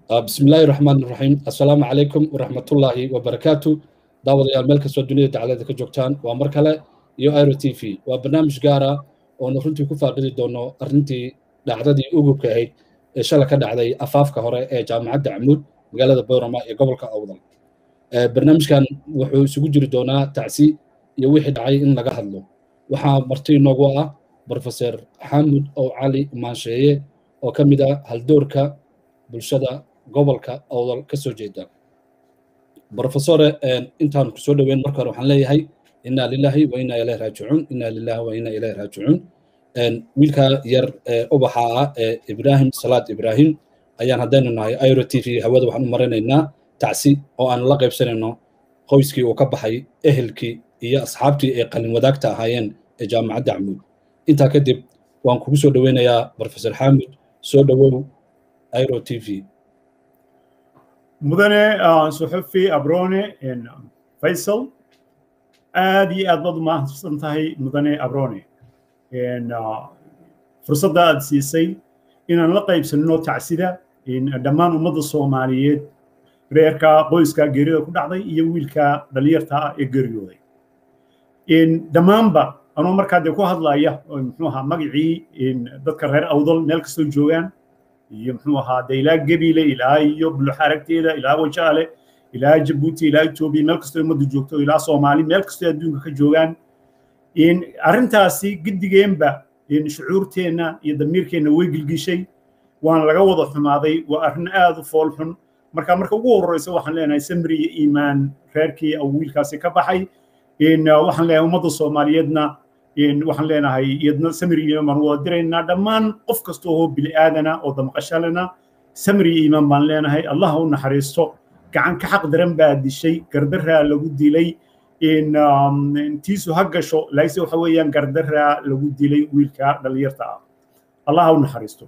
بسم الله الرحمن الرحيم السلام عليكم ورحمة الله وبركاته دعوة يا الملك سوى الدنيا تعالى ذلك جوكتان ومركلة يو ايرو تي في وبرنامج قارة ونفرنتي كفا قدي دونو أرنتي دعددي أوغو كهي شالك دعدي أفاف كهوري جامعة دعمود مقالة بورما يقبل كأوضل برنامج كان وحو سجوجري دونا تعسي يوحي دعي إن لغا هدلو وحا مرتي نوغوا بروفيسور حامد أو علي مانشيه oo ka mid ah haldoorka bulshada gobolka awdal ka soo jeeda brofesore intaan ku soo dhoweyn marka hore waxaan leeyahay inaa lilahi wa inaa ilahi raajicuun inaa lilahi wa inaa ilahi raajicuun wiilka yar ubaxa ah ee ibrahim salaad ibrahim ayaan haddaynu nahay airo t v hawada waxaan u marinaynaa tacsi oo aan la qaybsanayno qoyskii uu ka baxay ehelkii iyo asxaabtii ay qalin wadaagta ahaayeen ee jaamacadda camuud intaa kadib waan kugu soo dhoweynayaa brofesor xamud soo dhowow airo t v mudane suxufi abrone faysal aad iyo aad baad u mahadsan tahay mudane abrone fursadda aad siisay inaan la qaybsanno tacsida dhammaan ummadda soomaaliyeed reerka qoyska geerida ku dhacday iyo wiilka dhalinyarta ah ee geeriyooday dhammaanba anoo markaa dee ku hadlaya muxuu ahaa magacii dadka reer awdal meel kastoo joogaan iyo muxuu ahaa dee ilaa gebile ilaa iyo buluxaragteeda ilaa wajaale ilaa jabuuti ilaa etoobiya meel kastoo ummadda joogto ilaa soomaali meel kastoo adduunka ka joogaan arrintaasi giddigeenba shucuurteenna iyo damiirkeenna way gilgishay waana laga wada xumaaday waa arrin aad u fool xun marka marka ugu horreysa waxaan leenahay samri iyo iimaan reerkii wiilkaasi ka baxay waxaan leenahay ummadda soomaaliyeedna waxaan leenahay iyadna samri iyo iimaan wada diraynaa dhammaan qof kasta oo bili aadana oo damqashalena samri iyo iimaan baan leenahay allah u naxariisto gacan ka xaq daran baa dishay gardaraa lagu dilay tiisu ha gasho laise waxa weeyaan gardaraa lagu dilay wiilka dhalinyarta ah allah u naxariisto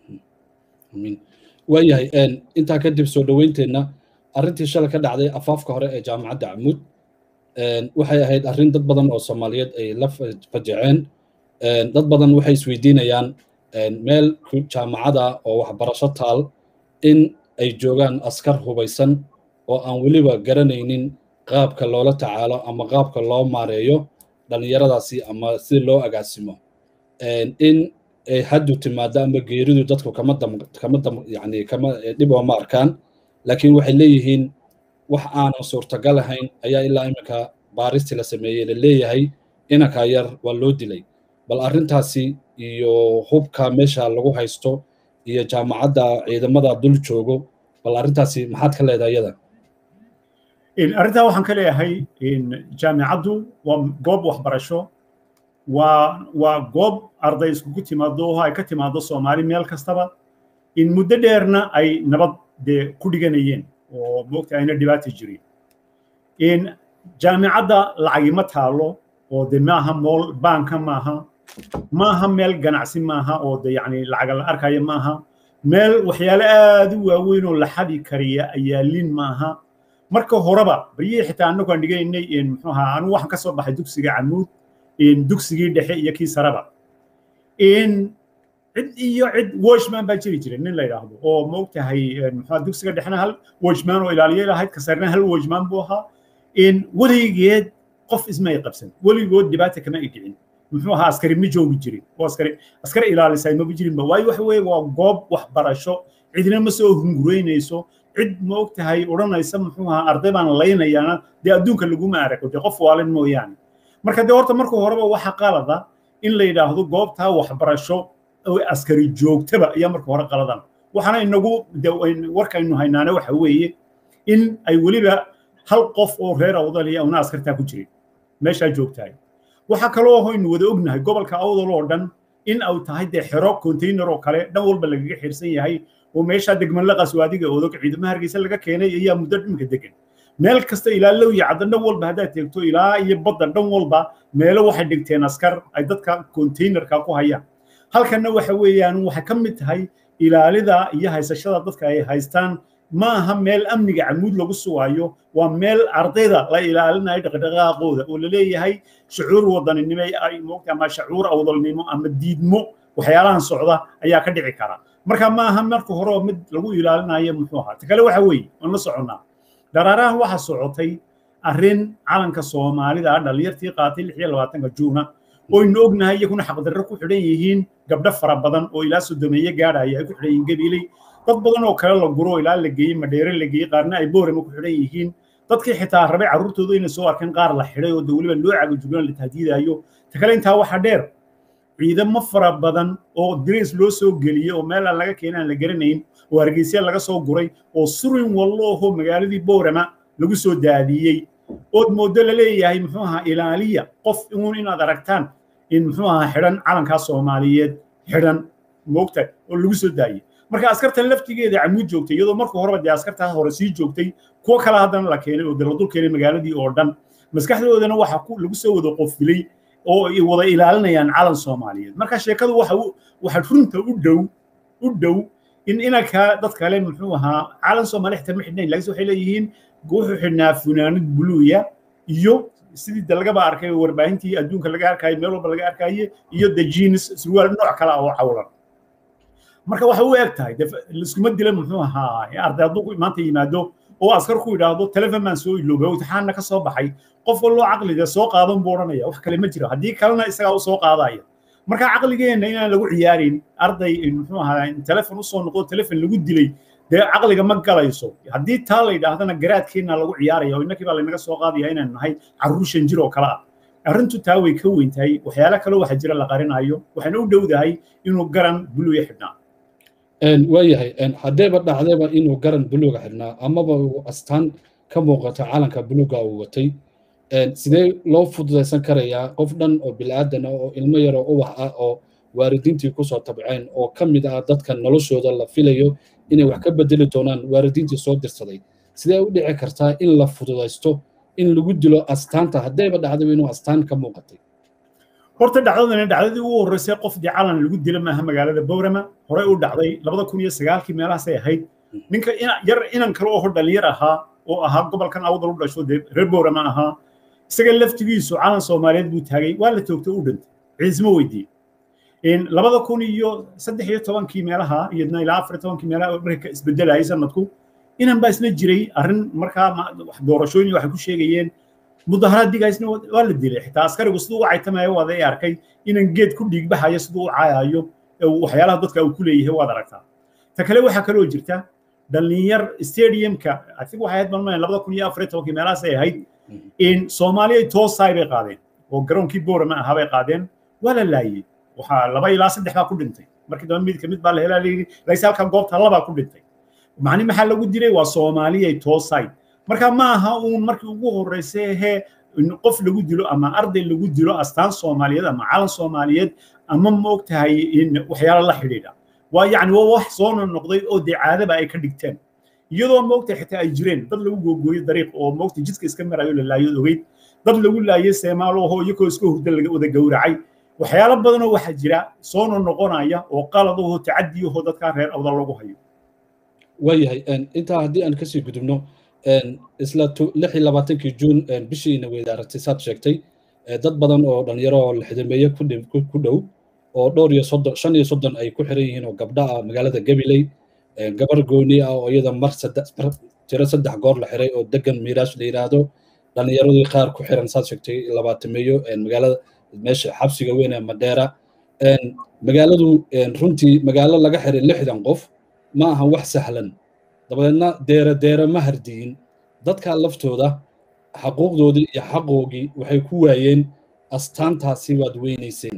waayahay intaa kadib soo dhoweynteenna arrintii shalay ka dhacday afaafka hore ee jaamacadda camuud waxay ahayd arrin dad badan oo soomaaliyeed ay la fajaceen dad badan waxay isweydiinayaan meel jaamacada oo waxbarasho taal in ay joogaan askar hubaysan oo aan weliba garanaynin qaabka loola tacaalo ama qaabka loo maareeyo dhallinyaradaasi ama si loo agaasimo in ay haddu timaado ama geeridu dadku kama dam kama dam yani kama dhib ooma arkaan laakiin waxay leeyihiin wax aanan suurtagal ahayn ayaa ilaa iminka baaristii la sameeyey la leeyahay inanka yar waa loo dilay bal arrintaasi iyo hubka meesha lagu haysto iyo jaamacadda ciidamada dul joogo bal arrintaasi maxaad ka leedahay iyada arrintaa waxaan ka leeyahay jaamicaddu waa goob waxbarasho waa waa goob arday iskugu timaado oo ay ka timaado soomaali meel kastaba in muddo dheerna ay nabad dee ku dhiganayeen oo moogta ayna dhibaata jirin in jaamicadda lacagi ma taalo oo de maaha mool baanka maaha maaha meel ganacsi maaha oo de yacni lacaga la arkaya maaha meel waxyaale aad u waaweyn oo la xadi kariya ayaalin maaha marka horeba baryihii xitaa annagu aan dhiganaynay muxuu ahaa anigu waxaan ka soo baxay dugsiga camuud dugsigii dhexe iyo kii saraba in cid iyo cid washman baa jiri jiray nin la yidhaahdo oo ma ogtahay muxuu dugsiga dhexena hal washman oo ilaaliye lahayd ka sarena hal washman buu ahaa in weligeed qof ismay qabsan weligood dhibaata kama igicin muxuu ahaa askari ma joogi jirin oo askari askari ilaalisay maba jirinba waayo waxa weeye waa goob waxbarasho cidina ma soo hungureynayso cid ma og tahay odhanaysa muxuu ahaa arday baan laynayaana dee adduunka laguma arago dee qof waalin mooyaane marka dee horta marka horeba waxa qalada in la yidhaahdo goobtaa waxbarasho askari joogtaba ayaa marka hore qaladan waxaana inagu warkaynu haynaane waxa weeye in ay weliba hal qof oo reer awdal iyo una askartaa ku jirin meeshaa joogtahay waxaa kaloo hoynu wada ognahay gobolka awdal oo dhan in ay tahay dee xero container oo kale dhan walba lagaga xirsan yahay oo meeshaa degman la qaswaadiga odog ciidamaha hargeysa laga keenay ayaa muddo dhimka degan meel kasta ilaa low iyo cadda dhan walba haddaad teegto ilaa iyo badda dhan walba meelo waxay dhigteen askar ay dadka containerka ku hayaan halkanna waxa weeyaan waxay ka mid tahay ilaalida iyo haysashada dadka ay haystaan ma aha meel amniga camuud lagu sugaayo waa meel ardayda la ilaalinayo dhaqdhaqaaqooda oo la leeyahay shucuur wadaninimo ay moogta ama shucuur awdalnimo ama diidmo waxyaalahan socda ayaa ka dhici kara marka ma aha marka hore oo mid lagu ilaalinayo muxuu ahaa ta kale waxa weeye waan la soconnaa dharaarahan waxaa socotay arrin calanka soomaalida dhalinyartii qaatay lix iyo labaatanka juuna oynu ognahay iyaguna xaqdarro ku xidhan yihiin gabdho fara badan oo ilaa sodomeeye gaadhaya ay ku xidhan yihiin gabiiley dad badan oo kale la guro ilaa la geeyey madheere la geeyey qaarna ay boorama ku xidhan yihiin dadkii xitaa rabay carruurtooda inay soo arkeen qaar la xidhay oo de weliba loo cagajuglan la tahdiidayo ta kale intaa waxaa dheer ciidamo fara badan oo dirays loo soo geliyey oo meel aan laga keenay aan la garanayn oo hargeysa laga soo guray oo surin wallo oho magaaladii boorama lagu soo daadiyey ood moodo la leeyahay muxuu ahaa ilaaliya qof uun inaad aragtaan in muxuu ahaa xidhan calankaa soomaaliyeed xidhan moogta oo lagu soo daayey marka askartan laftigeeda camuud joogtay iyadoo marka horeba dee askartaa hore sii joogtay kuwo kale haddana la keenay oo dee la dul keenay magaaladii oo dhan maskaxdoodana waxa lagu soo wada qofilay oo ay wada ilaalinayaan calan soomaaliyeed marka sheekadu waxa waxa runta u dhow u dhow in inanka dad kale muxuu ahaa calan soomaali xitaa ma xidhnayn laakiin waxay leeyihiin wuxuu xidhnaa funaanad buluuya iyo sidii de lagaba arkay warbaahintii adduunka laga arkaayo meel walba laga arkaaye iyo the jeans surwaal nooc kale oo cawlan marka waxay u eg tahay laiskuma dila muxuu ahaa arday hadduu maanta yimaado oo askar ku yidhaahdo telefon baan soo iloobay imtixaanna ka soo baxay qof walloo caqliga soo qaadan buu odhanaya wax kale ma jiro haddii kalena isagaa u soo qaadaya marka caqligeenna inaan lagu ciyaarin arday muxuu ahaa telefon usoo noqdo telefon lagu dilay dee caqliga ma galayso haddii taa la yidhaahdana garaadkeenna lagu ciyaaraya oo innakii baa laynaga soo qaadaya inaan nahay carruur shan jir oo kale ah arrintu taa way ka weyn tahay waxyaalo kale waxa jira la qarinayo waxayna u dhowdahay inuu garan buluuya xidhnaa waayahay haddeeba dhacdayba inuu garan buluuga xidhnaa amaba uu astaan ka muuqato calanka buluuga uu watay sidee loo fududaysan karayaa qof dhan oo bilaadan oo ilmo yaroo ubax ah oo waalidiintii kusoo tabceen oo ka mid ah dadka noloshooda la filayo inay wax ka bedeli doonaan waalidiintii soo dirsaday sidee u dhici kartaa in la fududaysto in lagu dilo astaanta haddayba dhacdayba inuu astaan ka muuqatay horta dhacdadani dhacdadii ugu horreysay qof dee calan lagu dila maaha magaalada bowrama horey u dhacday labada kun iyo sagaalkii meelahaasay ahayd ninka yar inan kale oo dhalinyar ahaa oo ahaa gobolkan awdal u dhasho dee reer bowrama ahaa isaga laftigiisu calan soomaaliyeed buu taagay waa la toogtay u dhintay ciismo weydiiyey labada kun iyo saddex iyo tobankii meelaha iyadna ilaa afar iyo tobankii meelaha marka isbedelayay sanadku inan baa isla jiray arrin markaa doorashooyin waxay ku sheegayeen mudaharaad digaysna waa la dilay xitaa askarigu siduu u caytamaya waad ay arkay inan geed ku dhiigbaxayo siduu u caayayo waxyaalaha dadka uu ku leeyahay waad aragtaa ta kale waxaa kaloo jirta dhalinyar stadiumka adig waxay ahayd malmayn labada kun iyo afar iyo tobankii meelahaasay ahayd in soomaaliya toosaay bay qaadeen oo garoonkii boorama ahaa bay qaadeen waa la laayey waxaa laba ilaa saddex baa ku dhintay markii dambe mid kamid baa la helaa layidhi laakiin halka goobta labaa ku dhintay macni maxaa lagu dilay waa soomaaliyay toosaay marka ma aha uun markii ugu horreysay hee qof lagu dilo ama arday lagu dilo astaan soomaaliyeed ama calan soomaaliyeed ama ma og tahay in waxyaalo la xidhiidha waa yacni waa wax soo noqday oo dee caadaba ay ka dhigteen iyadoo moogta xitaa ay jireen dad lagu googooyo dariiq oo moogta jidka iska marayo la laayo ogeyd dad lagu laayay seemaalo oo iyagoo iska hurda laga wada gowracay waxyaalo badanoo waxaa jira soo noqonaya oo qalad oo tacadi ahoo dadkaa reer awda lagu hayo waayahay intaa haddii aan kasii gudubno isla lix iyo labaatankii juun bishiina weydaaratay saad sheegtay dad badan oo dhalinyaro oo lixdameeye ku dhow oo dhowr iyo soddon shan iyo soddon ay ku xiran yihiin oo gabdha ah magaalada gabiley gabar gooni ah oo iyada mar tiro saddex goor la xiray oo degan miiraash la yidhaahdo dhalinyaradii qaar ku xiran saad sheegtay labaatameeyo magaalada meesha xabsiga weyn ee madheera magaaladu runtii magaalo laga xiray lixdan qof ma ahan wax sahlan dabadeedna deere deere ma hardiyin dadka laftooda xaquuqdoodii iyo xaqoogii waxay ku waayeen astaantaasi waad weynayseen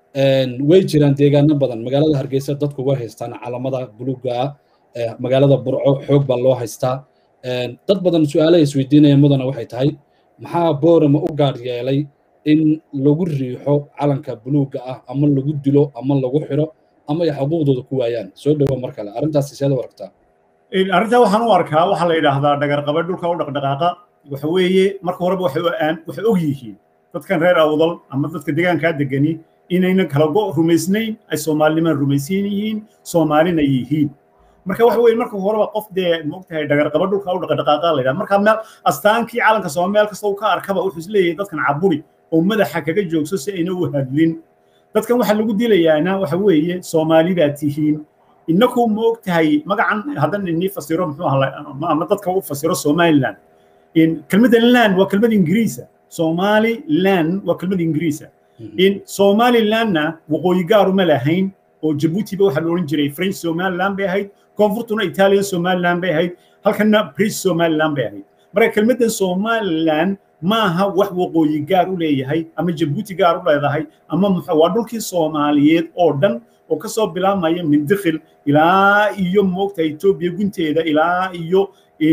way jiraan deegaano badan magaalada hargeysa dadku way haystaan calamada buluga ah magaalada burco xoog baa loo haystaa dad badan su-aalaha isweydiinaya mudana waxay tahay maxaa boorama u gaar yeelay in lagu riixo calanka buluuga ah ama lagu dilo ama lagu xiro ama ay xaquuqdooda ku waayaan soo dhowo mar kale arrintaasi seeda u aragtaa arrintaa waxaan u arkaa waxaa la yidhaahdaa dhagarqabe dhulka u dhaqdhaqaaqa waxa weeye marka horeba waxay og yihiin dadkan reer awdal ama dadka deegaankaa degani inayna kala go rumaysnayn ay soomaalinimaan rumaysan yihiin soomaalina yihiin marka waxa weeye marka horeba qof dee moogtahay dhagarqaba dhulka u dhaqdhaqaaqa la yidhaha marka meel astaankii calanka sooma meel kasta uu ka arkaba wuxuu isleeyahay dadkan caburi oo madaxa kaga joogso si ayna u hadlin dadkan waxa lagu dilayaana waxa weeye soomaali baa tihiin innaku ma og tahay magacan haddan inii fasiro muxuu ahaa ama dadka u fasiro somaliland kelmadda land waa kelmad ingiriisa somaliland waa kelmad ingiriisa in somalilandna waqooyi gaaru ma lahayn oo jabuutiba waxaa la odhan jiray french somaliland bay ahayd koonfurtuna italian somaliland bay ahayd halkanna british somaliland bay ahayd marka kelmaddan somaliland maaha wax waqooyi gaar u leeyahay ama jabuuti gaar u leedahay ama waa dhulkii soomaaliyeed oo dhan oo ka soo bilaabmaya mindikhil ilaa iyo moogta etoobiya gunteeda ilaa iyo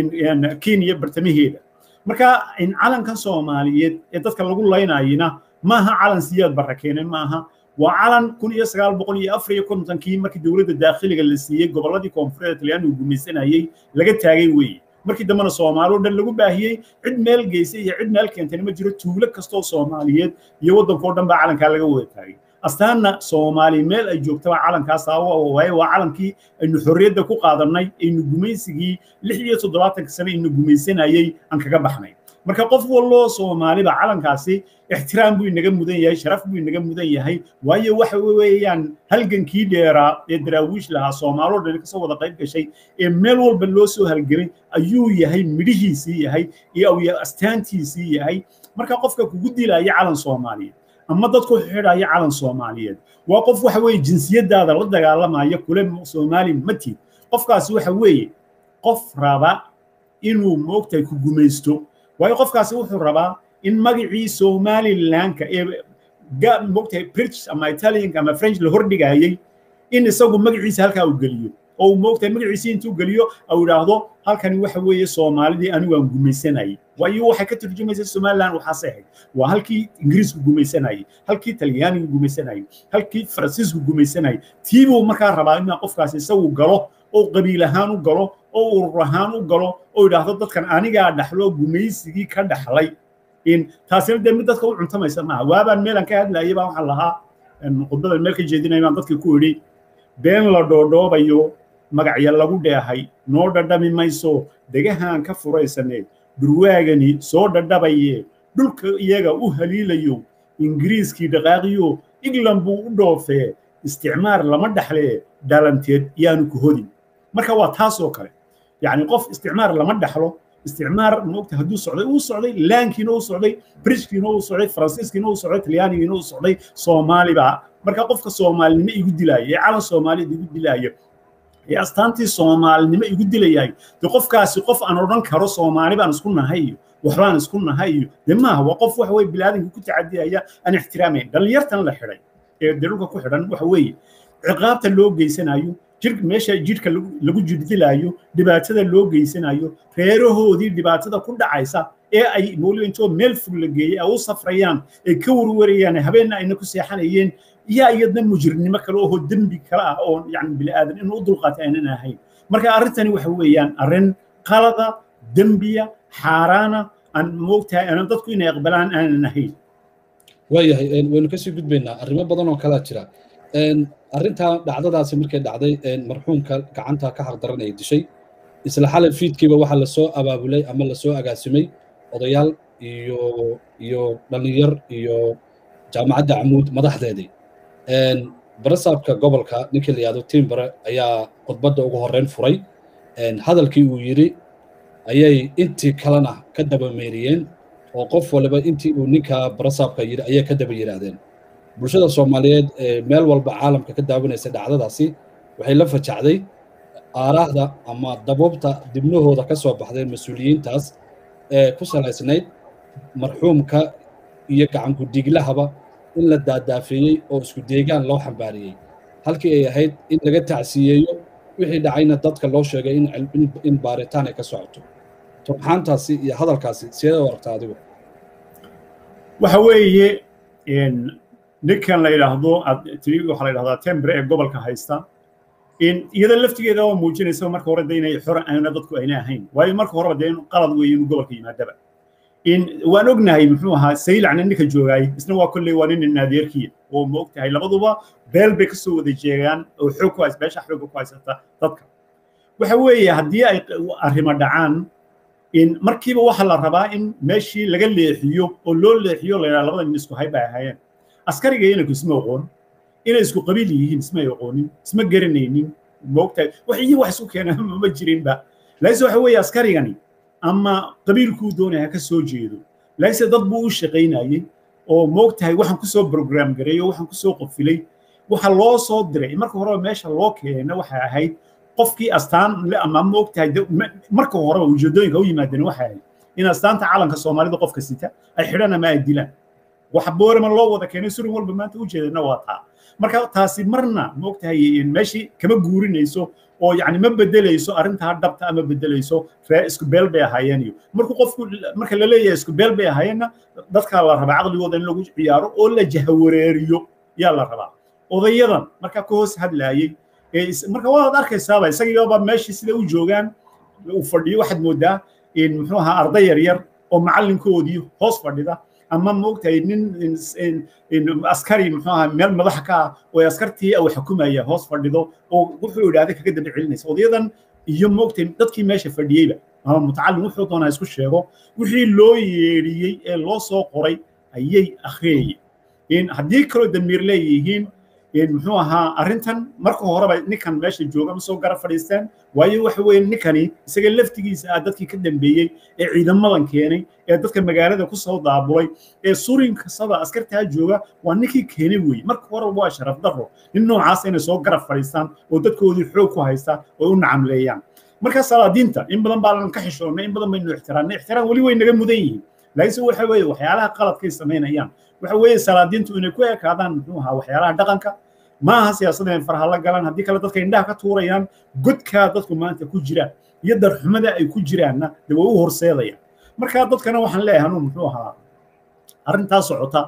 kenya bartamaheeda marka calankan soomaaliyeed ee dadka lagu laynayina maaha calan siyaad barra keenay maaha waa calan kun iyo sagaal boqol iyo afar iyo kontonkii markii dowladda daakhiliga la siiyey gobolladii koonfureed talyaanigu gumaysanayey laga taagay weeye markii dambena soomaali o dhan lagu baahiyey cid meel geysay iyo cid meel keentayna ma jiro tuulo kastoo soomaaliyeed iyo waddankao dhan baa calankaa laga wada taagay astaanna soomaali meel ay joogtaba calankaas waaye waa calankii aynu xorriyadda ku qaadannay aynu gumaysigii lix iyo toddobaatanka sane aynu gumaysanayey aan kaga baxnay marka qof walloo soomaaliba calankaasi ixtiraam buu inaga mudan yahay sharaf buu inaga mudan yahay waayo waxa weeyaan halgankii dheeraa ee daraawiish lahaa soomaaloo dhan kasoo wada qayb gashay ee meel walba loo soo halgelay ayuu yahay midhihiisii yahay iyo astaantiisii yahay marka qofka kugu dilaya calan soomaaliyeed ama dadku xidhaya calan soomaaliyeed waa qof waxa weeye jinsiyadaada la dagaalamaya kule soomaali matid qofkaasi waxa weeye qof raba inuu moogtahay ku gumaysto waayo qofkaasi wuxuu rabaa in magacii somalilandka ee moogtahay british ama italianka ama french la hordhigayey in isagu magaciisa halkaa uu geliyo oo uu moogtahay magaciisii intuu geliyo au idhaahdo halkani waxa weeye soomaalidii anigu aan gumaysanayay waayo waxay ka turjumaysa somaliland waxaasay ahayd waa halkii ingiriisku gumaysanayay halkii talyaanigu gumaysanayay halkii faransiisku gumaysanayay tiibuu markaa rabaa inaa qofkaasi isagu galo oo qabiil ahaan u galo oo urur ahaan u galo oo idhaahdo dadkan anigaa dhaxlo gumaysigii ka dhaxlay in taasina dee mid dadka u cuntamaysa maaha waabaan meelan ka hadlayay baa waxaan lahaa khudbadan meel ka jeedinaya baan dadkii ku idhi been la dhoodhoobayo magacya lagu dheehay noo dhadhami mayso degahaan ka furaysaneed durwaagani soo dhadhabaye dhulka iyaga u haliilayo ingiriiskii dhaqaaqiyo england buu u dhoofee isticmaar lama dhaxlee dhalanteed yaanu ku hodin marka waa taas oo kale yacni qof isticmaar lama dhaxlo isticmaar moogta hadduu socday uu socday laankiina uu socday brishkiina uu socday faransiiskiina uu socday talyaanigiina uu socday soomaaliba marka qofka soomaalinimo igu dilaayo ee calan soomaaliyeed igu dilaayo ee astaantii soomaalinimo igu dilayahay de qofkaasi qof aan odhan karo soomaali baan isku nahay iyo waxbaan isku nahay iyo de maaha waa qof waxa weye bilaadanka ku tacadiyaya aan ixtiraamayn dhallinyartan la xidhay ee de dhulka ku xidhan waxa weeye ciqaabta loo geysanayo jir meesha jidhka lagu jirdilaayo dhibaatada loo geysanayo reerahoodii dhibaatada ku dhacaysa ee ay weliba intoo meel fog la geeyey ay u safrayaan ay ka warwarayaan habeenna ayna ku seexanayeen yaa iyadna mujrimnimo kale oo dembi kale ah oo yani bini'aadan inuu u dulqaatay aynan ahayn marka arrintani waxa weeyaan arrin qalada dembiya xaaraana aan moogtahay aanan dadku inay aqbalaan aanan ahayn waayahay waynu kasii gudbaynaa arrimo badan oo kalaa jira arrintaa dhacdadaasi markay dhacday marxuumka gacanta ka xaqdaran ay dishay isla xalay fiidkiiba waxaa lasoo abaabulay ama lasoo agaasimay odayaal iyo iyo dhallinyar iyo jaamacadda camuud madaxdeedii barasaabka gobolka ninkii la yihahdo timbare ayaa khudbadda ugu horreyn furay hadalkii uu yidhi ayay intii kalena ka daba meeriyeen oo qof waliba intii uu ninka barasaabka yidhi ayay ka daba yidhaahdeen bulshada soomaaliyeed ee meel walba caalamka ka daawanaysa dhacdadaasi waxay la fajacday aaraahda ama daboobta dibnahooda ka soo baxday mas-uuliyiintaas ee ku salaysnayd marxuumka iyo gacanku-dhiiglahaba in la daadaafeeyey oo isku deegaan loo xambaariyey halkii ay ahayd in laga tacsiyeeyo wixii dhacayna dadka loo sheegay in baaritaan ay ka socoto turxaantaasi iyo hadalkaasi sideed u aragtaa adigu waxa weeye ninkan la yidhaahdo tiri waxaa la yidhahdaa tembre ee gobolka haysta iyada laftigeeda oo muujinaysa marka hore de inay xor aana dadku ayna ahayn waayo marka horeba dee qalad weeye inuu gobolka yimaadaba waan ognahay muxuu ahaa saylacna ninka joogaay isna waa kolley waa nin naadeerkiya oo ma og tahay labaduba beel bay kasoo wada jeegaan oo xoog ku hays beesha xoogga ku haysata dadka waxa weeye haddii ay arrimo dhacaan markiiba waxaa la rabaa in meeshii laga leexiyo oo loo leexiyo la yidhaha labada nin isku hay bay ahaayeen askariga inanku isma aqoon inay isku qabiil yihiin ismay aqoonin isma garanaynin moogtahay wax iyo wax isku keena ma jirinba laakiinse waxa weeye askarigani ama qabiilkuu doonaya ka soo jeedo laakiinse dad buu u shaqaynayey oo moogtahay waxaan kusoo program gareey oo waxaan kusoo qofilay waxa loo soo diray marka horeba meesha loo keena waxay ahayd qofkii astaan ama moogtahay marka horeba ujeedooyinka u yimaadeen waxay ahayd in astaanta calanka soomaalida qofka sita ay xidhan ama ay dilaan waxa boorama loo wada keenay surin walba maanta ujeedana waa taa marka taasi marna moogtahay meeshii kama guurinayso oo yani ma bedelayso arrintaa dhabta ama bedelayso ree isku beel bay ahaayeen iyo markuu qofku marka la leeyahay isku beel bay ahaayeenna dadkaa la rabaa caqligooda in lagu ciyaaro oo la jahawareeriyo yaa la rabaa odayadan markaa ka hoos hadlaayey marka waad arkaysaaba isagiiba meeshii sida u joogaan uu fadhiyo waxaad moodaa muxuu ahaa arday yar yar oo macallinkoodii hoos fadhida ama moogtahay nin askari muxuu ahaa meel madaxa ka ah oo askartii uu xukumaya hoos fadhido oo wuxuu idhaahday kaga daba celinaysa odayadan iyo moogtahay dadkii meesha fadhiyeyba ama mutacallim wuxuu doonaa isku sheego wixii loo yeedhiyey ee loo soo qoray ayay akhriyayeen haddii kaloo damiir leeyihiin muxuu ahaa arrintan marka horeba ninkan meesha jooga ma soo gara fadhiisteen waayo waxa weeye ninkani isaga laftigiisa ah dadkii ka dambeeyey ee ciidamadan keenay ee dadka magaalada ku soo daabulay ee surin kastada askartaa jooga waa ninkii keenay weeye marka horeba waa sharaf darro nin noocaas inay soo garab fadhiistaan oo dadkoodii xoog ku haysta oo u nacamleeyaan marka salaadiinta in badan baanan ka xishoonnay in badan baynu ixtiraamnay ixtiraam weli way naga mudan yihiin laakiinse waxa weeye waxyaalaha qaladkay samaynayaan waxa weeye salaadiintu inay ku ekaadaan muxuu ahaa waxyaalaha dhaqanka maaha siyaasadda inay farha la galaan haddii kale dadka indhaha ka tuurayaan godkaa dadku maanta ku jiraan iyo darxumada ay ku jiraanna de way u horseedayaan marka dadkana waxaan leeyahay anuu muxuu ahaa arrintaa socota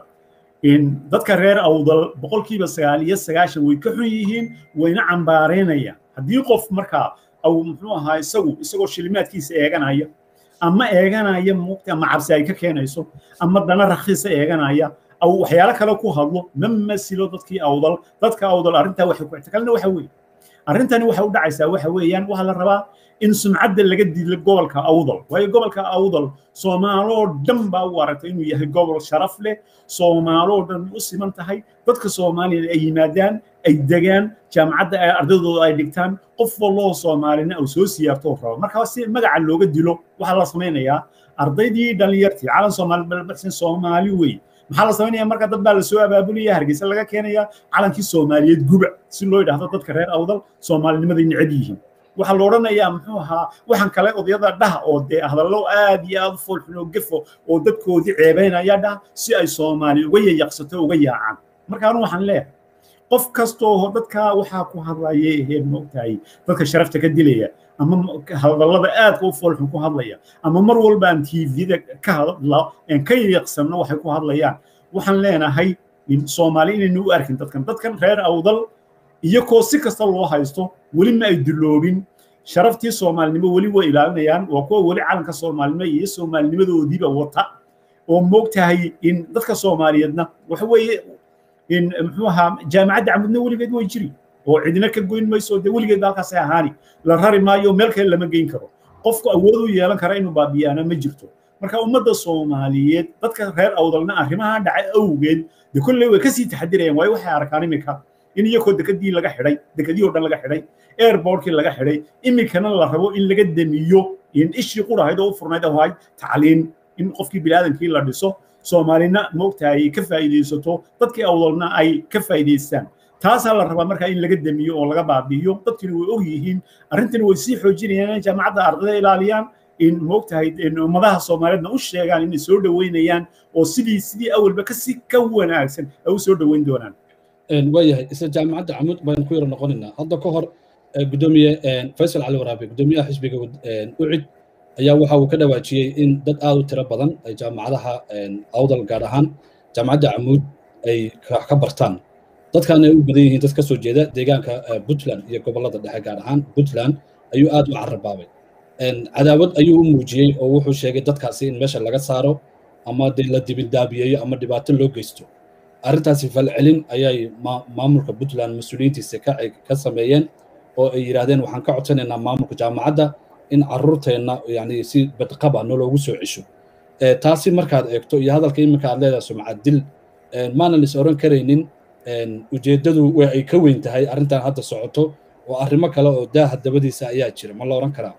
dadka reer awdal boqolkiiba sagaal iyo sagaashan way ka xun yihiin wayna cambaareynayaan haddii qof markaa au muxuu ahaa isagu isagoo shilimaadkiisa eeganaya ama eeganaya muugta ama cabsi ay ka keenayso ama dana rakhiisa eeganaya أو waxyaalo kale ku hadlo ma masilo dadkii awdal dadka awdal arrintaa waxay ku ixtikalna waxa weeye arrintani waxay u dhacaysaa waxa weeyaan waxaa la rabaa in sumcadda laga dilo gobolka awdal waayo gobolka awdal soomaaloo dhan baa u aragtay inuu yahay gobol sharaf leh soomaaloo dhan u siman tahay dadka soomaaliya ay yimaadaan ay degaan jaamacadda ay ardaydooda ay dhigtaan qof walloo soomaalina uu soo siyaartoo rabo marka si magaca looga dilo waxaa la samaynayaa ardaydii dhallinyartii calan soomaali balbaxsan soomaali weeye maxaa la samaynaya marka dad baa lasoo abaabulaya hargeysa laga keenaya calankii soomaaliyeed guba si loo yidhaahdo dadka reer awdal soomaalinimaday necab yihiin waxaa la odhanayaa muxuu ahaa waxaan kale odayada dhaha oo dee hadallo aad iyo aad u foolxun oo gefo oo dadkoodii ceebaynaya dhaha si ay soomaali uga yayaqsato uga yaacaan marka anu waxaan leeyahay qof kastoo dadkaa waxaa ku hadlaya ehee moogtahay dadka sharafta ka dilaya ama hadallada aadka u foolxun ku hadlaya ama mar walba aan tvda ka hadla ka yaqsanno waxay ku hadlayaan waxaan leenahay soomaali inaynu u arkin dadkan dadkan reer awdal iyakoo si kasta loo haysto weli ma ay duloobin sharaftii soomaalinimo weli way ilaalinayaan waa kuwa weli calanka soomaalinimo iyo soomaalinimadoodiiba wata oo moogtahay in dadka soomaaliyeedna waxa weeye in muxuu ahaa jaamacadda camudna weligeed way jiri oo cidina ka goyn mayso dee weligeed halkaasay ahaani la rari maayo meel kale lama geyn karo qofku awood u yeelan kara inuu baabiyaana ma jirto marka ummadda soomaaliyeed dadka reer awdalna arrimaha dhacay awgeed de kolley way kasii taxadirayaan waayo waxay arkaan iminka in iyakoo dekadii laga xidhay dekadii oo dhan laga xidhay airportkii laga xidhay iminkana la rabo in laga demiyo in ishii qurahayd oo u furnayd ahayd tacliin in qofkii biniaadamkii la dhiso soomaalina moogtahay ka faa'iidaysato dadkii awdalna ay ka faa'iidaystaan taasaa la rabaa markaa in laga demiyo oo laga baabi'iyo dadkina way og yihiin arrintani way sii xoojinayaan in jaamacadda ardayda ilaaliyaan in moogtahay ummadaha soomaaliyeedna u sheegaan inay soo dhoweynayaan oo sidii sidii awalba kasi ka wanaagsan ay u soo dhoweyn doonaan waayahay isla jaamacadda camud baynu ku yaro noqonaynaa hadda ka hor gudoomiye faysal cali waraabe gudoomiyaha xisbiga ucid ayaa waxa uu ka dhawaajiyey in dad aad u tiro badan ay jaamacadaha awdal gaar ahaan jaamacadda camuud ay ka bartaan dadkan ay u badan yihiin dad ka soo jeeda deegaanka puntland iyo gobollada dhexe gaar ahaan puntland ayuu aad u carabaabay cadaawad ayuu u muujiyey oo wuxuu sheegay dadkaasi in meesha laga saaro ama dee la dibindaabiyeeyo ama dhibaato loo geysto arrintaasi falcelin ayay maamulka puntland mas-uuliyiintiisa ka sameeyeen oo ay yidhaahdeen waxaan ka codsanaynaa maamulka jaamacadda in carruurteenna yani si badqaba noloogu soo cesho taasi markaad eegto iyo hadalka iminka aad leedahay sumcad dil maanan is oran karaynin ujeeddadu way ay ka weyn tahay arrintan hadda socoto oo arrimo kale oo daaha dabadiisa ayaa jira ma la odhan karaa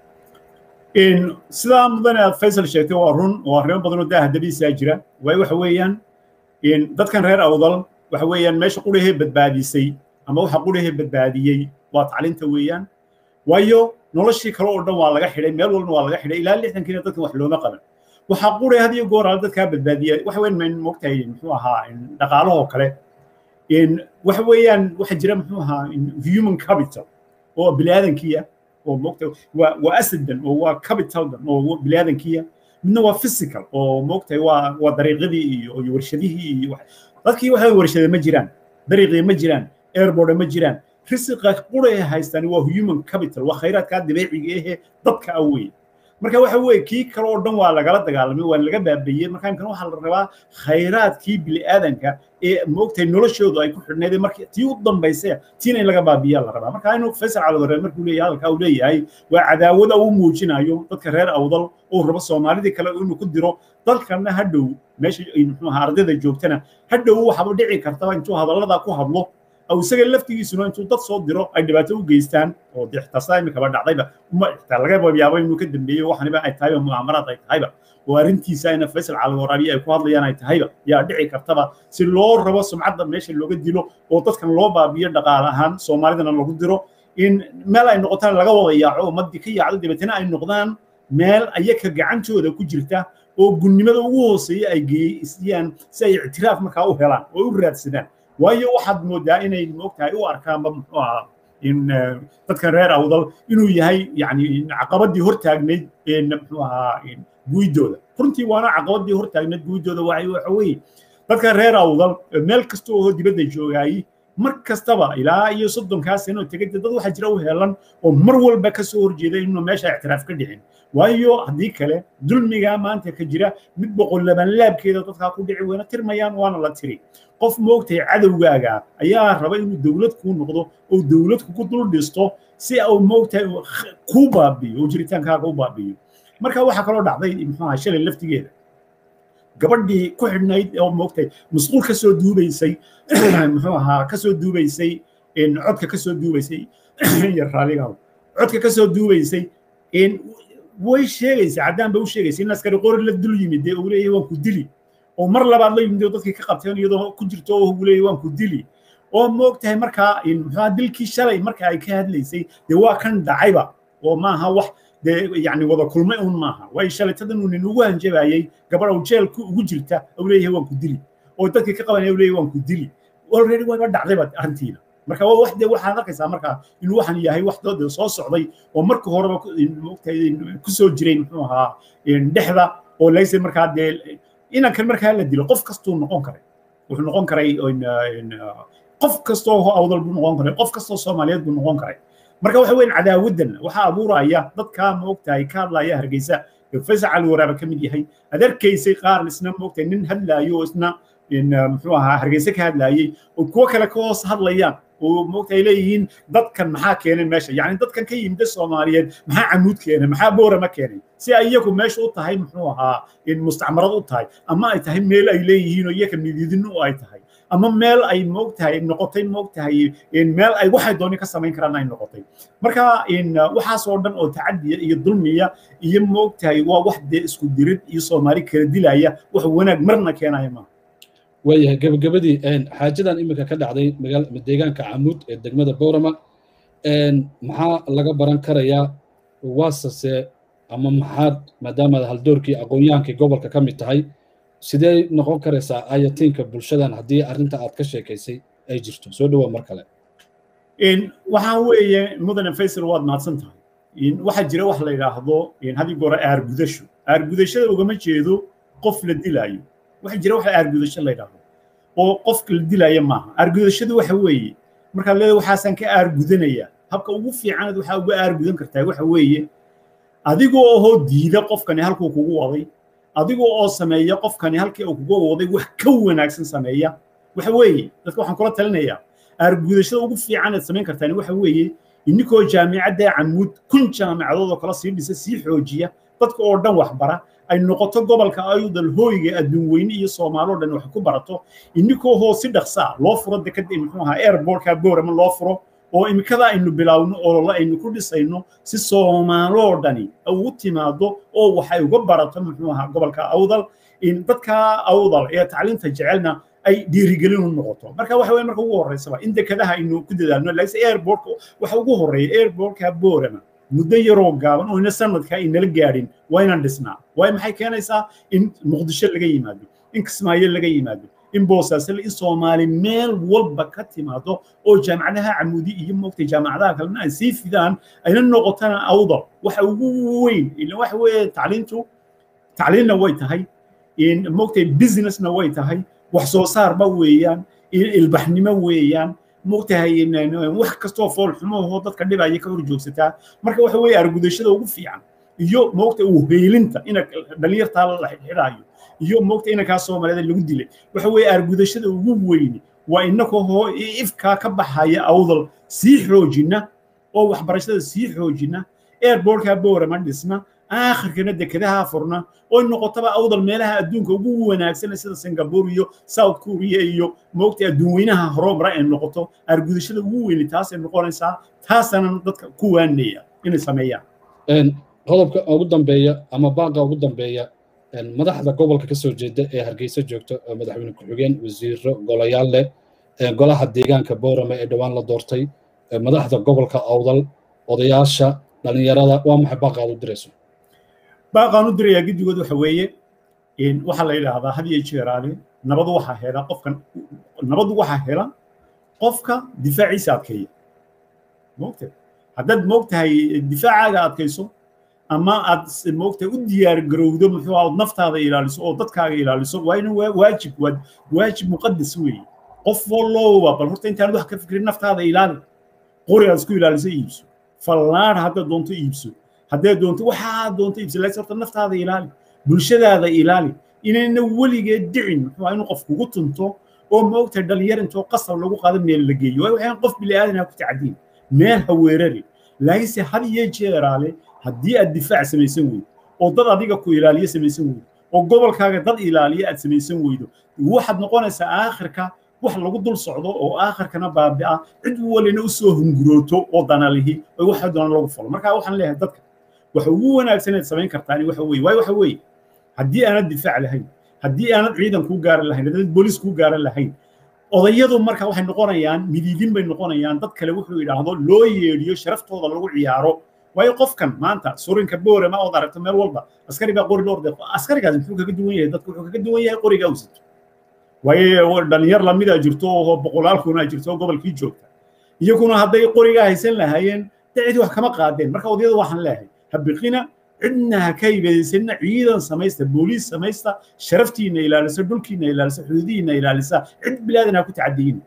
sidaa mudane aad faysal sheegtay waa run oo arrimo badan oo daaha dabadiisaa jira waayo waxa weeyaan dadkan reer awdal waxa weeyaan meesha qurahee badbaadisay ama waxa qurahee badbaadiyey waa tacliinta weeyaan waayo noloshii kale oo dhan waa laga xidhay meel walba waa laga xidhay ilaa lixdankiina dadkan wax looma qaban waxaa qure had iyo goor ala dadkaa badbaadiya waxa weyn mayn moogtahay muxuu ahaa dhaqaalahoo kale waxa weeyaan waxa jira muxuu ahaa human capital oo biniaadankiya oo moogtahay waa waa asaddan oo waa capitaldan oo biniaadankiya midna waa physical oo moogtahay waa waa dariiqadii iyo iyo warshadihii iyo dadkii waxa warshada ma jiraan dariiqii ma jiraan airboard ma jiraan risiqa quraya haystaan waa human capital waa khayraadkaa dabeeciga ehe dadka ah weeye marka waxa weeye kii kale oo dhan waa lagala dagaalamay waa laga baabeeyey marka imkan waxaa la rabaa khayraadkii bini'aadanka ee moogtahay noloshoodu ay ku xidhnayd markii tii u dambaysa tiina in laga baabiyaa la rabaa marka inuu faysal calwadare markuu leeyahay hadalkaa uu leeyahay waa cadaawada uu muujinayo dadka reer awdal oo rabo soomaalidii kale inuu ku diro dalkana hadhow meesha muxuu ahaa ardayda joogtana hadhow waxaba dhici kartaba intuu hadalladaa ku hadlo أو isaga laftigiisuna intuu dad soo diro ay dhibaato u geystaan oo dee xitaa saa imikaba dhacdayba uma xitaa laga yaabo inuu ka dambeeyo waxaniba ay tahayba mu'aamaraad ay tahayba oo arrintiisa ina faysal cali waraabiye ay ku hadlayaan ay tahayba yaa dhici kartaba si loo rabo sumcadda meesha looga dilo oo dadkan loo baabiyo dhaqaale ahaan soomaalidana lagu diro in meel ay noqotaan laga wada yaaco ummaddii ka yaacdo dabeetana ay noqdaan meel ayaka gacantooda ku jirta oo gunnimada ugu hooseeya ay geeyaan si ay ictiraaf markaa u helaan oo u raadsadaan waayo waxaad moodaa inay moogtahay u arkaanba muxuu ahaa in dadkan reer awdal inuu yahay yani caqabadii hortaagnayd muxuu ahaa guidooda runtii waana caqabadii hortaagnayd guidooda waxa weeye dadkan reer awdal meel kasta oo dibadda joogaayey mar kastaba ilaa iyo soddonkaa sano tegay dad waxaa jira u helan oo mar walba ka soo horjeeda inuu meesha ictiraaf ka dhicin waayo haddii kale dulmigaa maanta ka jira mid boqol laban laabkeeda dadkaa ku dhici weyna tirmayaan waana la tiri qof moogtahay cadowgaaga ayaa raba inuu dowlad kuu noqdo oo dowlad kugu dul dhisto si uu moogtahay kuu baabiyo oo jiritaankaaga u baabiyo marka waxaa kaloo dhacday muxuu ahaa shalay laftigeeda gabadhii ku xidhnayd oo moogtahay masquul ka soo duubaysay muxuu ahaa ka soo duubaysay codka ka soo duubaysay iyo raaliga codka ka soo duubaysay way sheegaysa caddaan ba u sheegaysa in askari qori la dul yimid dee uu leeyahay waan ku dili oo mar labaad la yimid oo dadkii ka qabteen iyadoo ku jirto oo uu leeyahay waan ku dili oo moogtahay markaa muxuu dilkii shalay marka ay ka hadlaysay dee waa kan dhacayba oo maaha wax dee yani wada kulmay un maaha waayo shalaytadan uu nin ugu hanjabayay gabadh uu jeelku ugu jirta uu leeyahay waan ku dili oo dadkii ka qabanaya uu leeyahay waan ku dili already wayba dhacdayba arrintiina marka waa wax dee waxaad arkaysaa marka inuu waxan yahay wax dooda soo socday oo marka horeba moogtahay ku soo jiray muxuu ahaa dhexda oo layse markaa dee inankan markaa la dilo qof kastuu noqon karay wuxuu noqon karay qof kastoo awdal buu noqon karay qof kastoo soomaaliyeed buu noqon karay marka waxa weyn cadaawadan waxaa abuuraya dadkaa moogtahay ka hadlaya hargeysa faysal cali waraaba ka mid yahay aad arkaysay qaar isna moogtahay nin hadlaayo oo isna muxuu ahaa hargeysa ka hadlaayey oo kuwo kale ka hoos hadlayaan oo moogtahay leeyihiin dadkan maxaa keenay meesha yani dadkan ka yimida soomaaliyeed maxaa camuud keenay maxaa boorama keenay si ay iyagu meesha u tahay muxuu ahaa mustacmarad u tahay ama ay tahay meel ay leeyihiin oo iyaga mididino ay tahay ama meel ay moogtahay noqotay moogtahay meel ay waxay dooni ka samayn karaan ay noqotay marka waxaas oo dhan oo tacadiya iyo dulmiya iyo moogtahay waa wax dee isku dirid iyo soomaali kala dilaya wax wanaag marna keenaya maaha waayahay gebagabadii xaajadan iminka ka dhacday deegaanka camuud ee degmada boorama maxaa laga baran karayaa waasase ama maxaad maadaamaad haldoorkii aqoon-yahankii gobolka ka mid tahay sidee noqon karaysaa ayatiinka bulshadan haddii arrinta aad ka sheekaysay ay jirto soo dhawaa mar kale waxaa weeye mudane faysal waad mahadsan tahay waxaa jira wax la yidhaahdo haddii goora aargudasho aargudashada ugama jeedo qof la dilaayo waxaa jira wax aargudasho la yidhaahdo oo qofka la dilaayo maaha aargudashadu waxa weeye markaad leedahay waxaasaan ka aargudanaya habka ugu fiicanaad waxaa uga aargudan kartaa waxa weeye adigoo ohoo diida qofkani halkuu kugu waday adigoo oo sameeya qofkani halkii uu kugu waday wax ka wanaagsan sameeya waxa weeye dadka waxaan kula talinayaa aargudashada ugu fiicanaad samayn kartaan waxa weeye ininkoo jaamicadda camuud kun jaamicadood oo kala sii dhisa sii xoojiya dadka oo dhan waxbara ay noqoto gobolka ayudal hooyga adduun weyne iyo soomaaloo dhan wax ku barato ininkoo hoo si dhaqsaa loo furo dekada muxuu ahaa airportka boorama loo furo oo imikada aynu bilaawno olole aynu ku dhisayno si soomaaloo dhani ugu timaado oo waxay uga barato muxuu ahaa gobolka awdal in dadka awdal ee tacliinta jecelna ay dhiirigelin u noqoto marka waxa weye marka ugu horreysaba in dekadaha aynu ku dadaalno laakiinse airportka waxa ugu horreeya airportka boorama muddo yaroo gaaban oo ina sanadka aynala gaadhin waa inaan dhisnaa waayo maxay keenaysaa in muqdisho laga yimaado in kismaayo laga yimaado in boosaasle in soomaali meel walba ka timaado oo jaamacadaha camuudi iyo moogtay jaamacadaha kalena ay sii fidaan ayna noqotana awdal waxa ugu weyn ila waxa weeye tacliintu tacliinna way tahay in moogtay businessna way tahay wax soo saarba weeyaan ilbaxnimo weeyaan moogtahay wax kastoo foolxumahoo dadka dhibaya ka hor joogsataa marka waxa weeye argudashada ugu fiican iyo moogta uheelinta ina dhalinyartaa la xidhaayo iyo moogta inankaa soomaaliyeed lagu dilay waxa weeye argudashada ugu weyni waa inakoo ifkaa ka baxaya awdal sii xoojina oo waxbarashada sii xoojina airbortka boorama dhisna aakhirkana dekadaha furna oo noqotaba awdal meelaha adduunka ugu wanaagsan sida singapore iyo south korea iyo moogta adduunweynaha horumara ay noqoto argudashada ugu weyni taasay noqonaysaa taasana dadka ku waanaya inay sameeyaan qodobka ugu dambeeya ama baaqa ugu dambeeya madaxda gobolka kasoo jeeda ee hargeysa joogta oo madaxweyne ku-xigeen wasiiro golayaal leh golaha deegaanka boorame ee dhowaan la doortay madaxda gobolka awdal odayaasha dhalinyarada waa maxay baaqaad u dirayso baaqaan u dirayaa guddigood waxa weeye waxaa la yidhaahdaa had iyo jeeraale nabadu waxaa hela qofkan nabadu waxaa hela qofka difaaciisa adkeeya moogta haddaad moogtahay difaacaaga adkayso ama aad moogtahay u diyaar garowdo muxuu aad naftaada ilaaliso oo dadkaaga ilaaliso waa ina waajib waajib muqadas weeye qof walloba bal horta intaan wax ka fikirin naftaada ilaali qori aad isku ilaaliso iibso fallaar haddaad doonto iibso haddaad doonto waxaad doonto iibso laakiin horta naftaada ilaali bulshadaada ilaali inayna weligeed dhicin muxuu inuu qof kugu tunto oo moogtahay dhalinyar intoo qasab lagu qaado meel la geeyo waayo waxaan qof biliaadan ha ku tacadiin meel ha weerari laakiinse had iyo jeeraale haddii aad difaac samaysan weydo oo dad adiga ku ilaaliyo samaysan weydo oo gobolkaaga dad ilaaliyo aad samaysan weydo waxaad noqonaysaa aakhirka wax lagu dul socdo oo aakhirkana baabi'a cid walina u soo hungurooto oo danalihi oo waxa doona lagu falo marka waxaan leeyahay dadka waxa ugu wanaagsan inaad samayn kartaan waxa weeye waayo waxa weeye haddii aanad difaac lahayn haddii aanad ciidan kuu gaaran lahayn haddii booliis kuu gaaran lahayn odayadu marka waxay noqonayaan midiidin bay noqonayaan dad kale wuxuu yidhaahdo loo yeedhiyo sharaftooda lagu ciyaaro waayo qofkan maanta surinka boorema ood aragto meel walba askari baa qori dhowr deeqo askarigaas muxuu kaga duwan yahay dadku wuxuu kaga duwan yahay qoriga uu sito waayo dhalinyar lamidaa jirto oo boqolaal kunaa jirto oo gobolkii joogta iyaguna hadday qorigaa haysan lahaayeen de cid wax kama qaadeen marka odayada waxaan leeyahay habiqina cidna ha ka ibeedaysanina ciidan samaysta booliis samaysta sharaftiina ilaalisa dhulkiina ilaalisa xuduudihiina ilaalisa cid bilaadan ha ku tacadiyin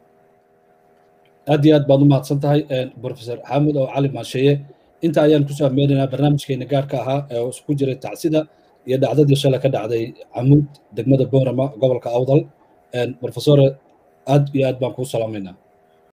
aad iyo aad baad u mahadsan tahay professor xaamud oo cali maasheeye inta ayaan kusoo ameynaynaa barnaamijkeena gaarka ahaa ee isku jiray tacsida iyo dhacdadii shalay ka dhacday camuud degmada boorama gobolka awdal professore aad iyo aad baan kuu salaamaynaa